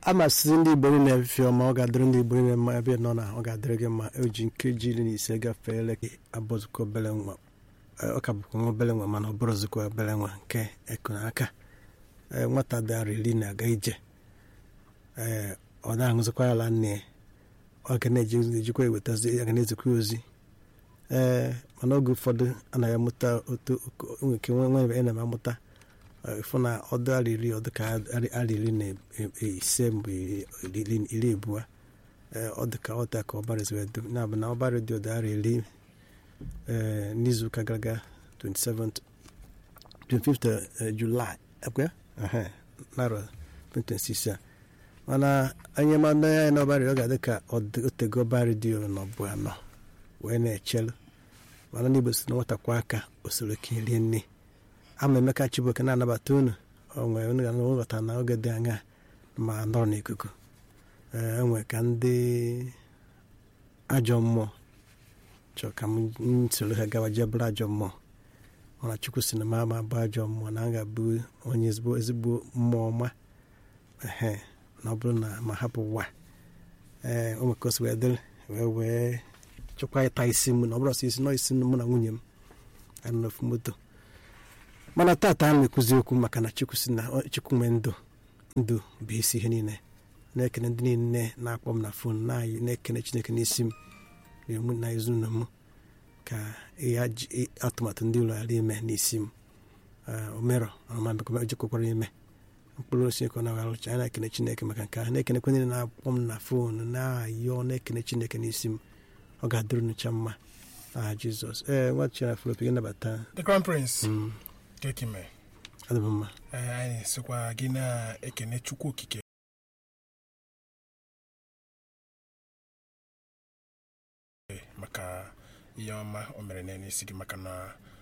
amasị ndị igbo niile efe ọma ọ ga-adịrị ndị igbo niile mma ebe nọ na ọ ga-adịrị gị mma o ji nkeji iri na ise gafee elekere abụzụkọ obere nwa ọ ka bụkwa nwa obere nwa mana ọ bụrụzikwa obere nwa nke ekunaka ee nwata dara iri na-aga ije ee ọ na-aṅụzikwa ala nne ya ọ ga na-eji ejikwa ewetazi ya ga na-ezikwa ozi ee mana oge ụfọdụ anaghị amụta otu nwere ike nwe nwe ị na-amụta ịfụ na ọdụ ara iri ọdụ ka ara iri na ise mgbe iri abụọ ọ dị ka ọta ka ọbara ezi wedo na-abụ na ọbara dị ọdụ ara iri n'izuụka gara aga 27th 25th July ekwe narọ 26 a mana anyị mana ya na ọbara ọ ga-adị ka otego ọbara dị n'ọbụ anọ wee na-echelu mana n'igbo si na nwatakwa aka osoro ka rie nne ama emeka chibuoke na-anabata unu onwe unu ga nghọta na oge dị anya ma nọrọ n'ikuku enwe ka ndị ajọ mmụọ chọọ ka m soro ha gawa jee bụrụ ajọ mmụọ mana chukwu si na m ama bụ ajọ mmụọ na a ga-abụ onye ezigbo ezigbo mmụọ ọma ehe na ọ bụrụ na ma hapụ ụwa ee o nweka osi wee dịrị wee wee chọkwa ịta isi m na ọ bụrụ sọ isi nọ isi mụ na nwunye m anụ n'ofu moto mana tata a na-ekwuzi okwu maka na chukwu si na chukwu nwee ndụ ndụ bụ isi ihe niile na-ekene ndị niile na-akpọ m na fon na-ekene chineke n'isi m na-emu na ezinụlọ m ka ya ji atụmatụ ndị ụlọ ghara ime n'isi m omerọ ọmamekọjikwakwara ime mkpụrụ osisi ka ọ na-arụcha anyị na-ekene chineke maka nke ahụ na-ekenekwe ndị na-akpọ m na fon na-ayọ na-ekene chineke n'isi m ọ ga-adịrị nụcha mma aha jizọs ee nwa chira filip gị nabata the crown prince kekime adị m mma anyị sịkwa gị na-ekene chukwu okike maka ihe ọma o mere n'isi gị maka na